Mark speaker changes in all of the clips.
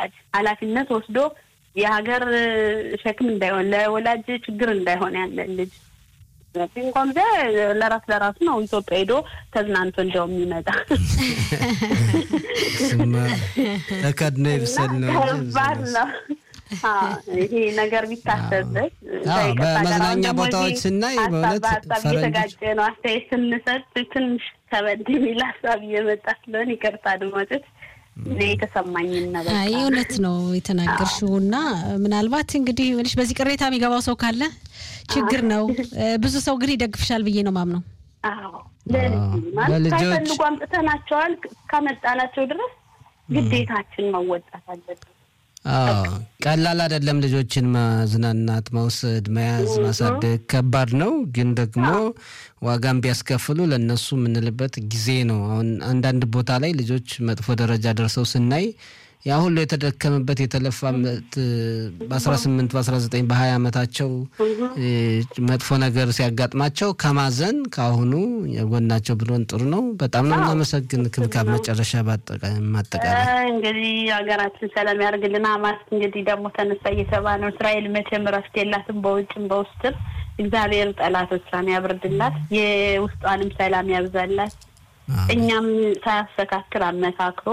Speaker 1: ወላጅ ኃላፊነት ወስዶ የሀገር ሸክም እንዳይሆን ለወላጅ ችግር እንዳይሆን ያለ ልጅ እንኳን ዘ ለራስ ለራሱ ነው ኢትዮጵያ ሄዶ ተዝናንቶ እንደው የሚመጣ
Speaker 2: ተከድኖ ይብሰል ነው
Speaker 1: ከባድ ነው። ይሄ ነገር ቢታሰብበት
Speaker 2: በመዝናኛ ቦታዎች ስናይ በእውነት
Speaker 1: ሀሳብ እየተጋጨ ነው። አስተያየት ስንሰጥ ትንሽ ከበድ የሚል ሀሳብ እየመጣ ስለሆነ ይቅርታ አድማጮች። እኔ የተሰማኝን ነገር
Speaker 3: አይ እውነት ነው የተናገርሽው እና ምናልባት እንግዲህ ልሽ በዚህ ቅሬታ የሚገባው ሰው ካለ ችግር ነው። ብዙ ሰው ግን ይደግፍሻል ብዬ ነው ማምነው።
Speaker 1: ማለት ሳይፈልጉ አምጥተናቸዋል ካመጣናቸው ድረስ ግዴታችን መወጣት አለብን።
Speaker 2: ቀላል አይደለም። ልጆችን ማዝናናት፣ መውሰድ፣ መያዝ፣ ማሳደግ ከባድ ነው። ግን ደግሞ ዋጋም ቢያስከፍሉ ለእነሱ የምንልበት ጊዜ ነው። አሁን አንዳንድ ቦታ ላይ ልጆች መጥፎ ደረጃ ደርሰው ስናይ ያ ሁሉ የተደከመበት የተለፋበት በአስራ ስምንት በአስራ ዘጠኝ በሀያ ዓመታቸው መጥፎ ነገር ሲያጋጥማቸው ከማዘን ከአሁኑ የጎናቸው ብሎን ጥሩ ነው። በጣም ነው እናመሰግን። ክብካብ መጨረሻ ማጠቃላይ
Speaker 1: እንግዲህ ሀገራችን ሰላም ያደርግልን። ሀማስ እንግዲህ ደግሞ ተነሳ እየተባ ነው። እስራኤል መቼም እረፍት የላትም በውጭም በውስጥም። እግዚአብሔር ጠላቶቿን ያብርድላት፣ የውስጧንም ሰላም ያብዛላት። እኛም ሳያስተካክል አመካክሮ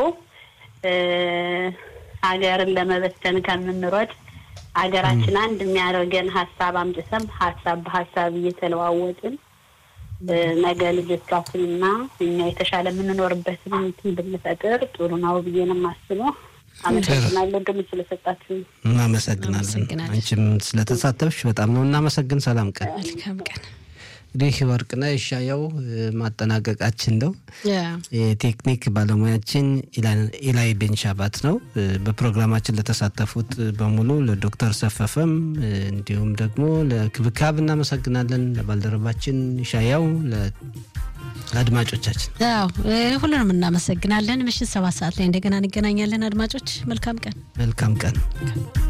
Speaker 1: ሀገርን ለመበተን ከምንሮጥ ሀገራችን አንድ የሚያደርገን ሀሳብ አምጥተን ሀሳብ በሀሳብ እየተለዋወጥን ነገ ልጆቻችንና እኛ የተሻለ የምንኖርበትን እንትን ብንፈጥር ጥሩ ነው ብዬ ነው የማስበው። አመሰግናለሁ ድም ስለሰጣችሁ።
Speaker 2: እናመሰግናለን። አንቺም ስለተሳተፍሽ በጣም ነው እናመሰግን። ሰላም ቀን።
Speaker 3: መልካም ቀን።
Speaker 2: እንግዲህ ወርቅነህ ይሻየው ማጠናቀቃችን ነው። የቴክኒክ ባለሙያችን ኢላይ ቤንሻባት ነው። በፕሮግራማችን ለተሳተፉት በሙሉ ለዶክተር ሰፈፈም እንዲሁም ደግሞ ለክብካብ እናመሰግናለን። ለባልደረባችን ይሻያው፣ ለአድማጮቻችን
Speaker 3: ያው ሁሉንም እናመሰግናለን። ምሽት ሰባት ሰዓት ላይ እንደገና እንገናኛለን። አድማጮች መልካም ቀን።
Speaker 2: መልካም ቀን።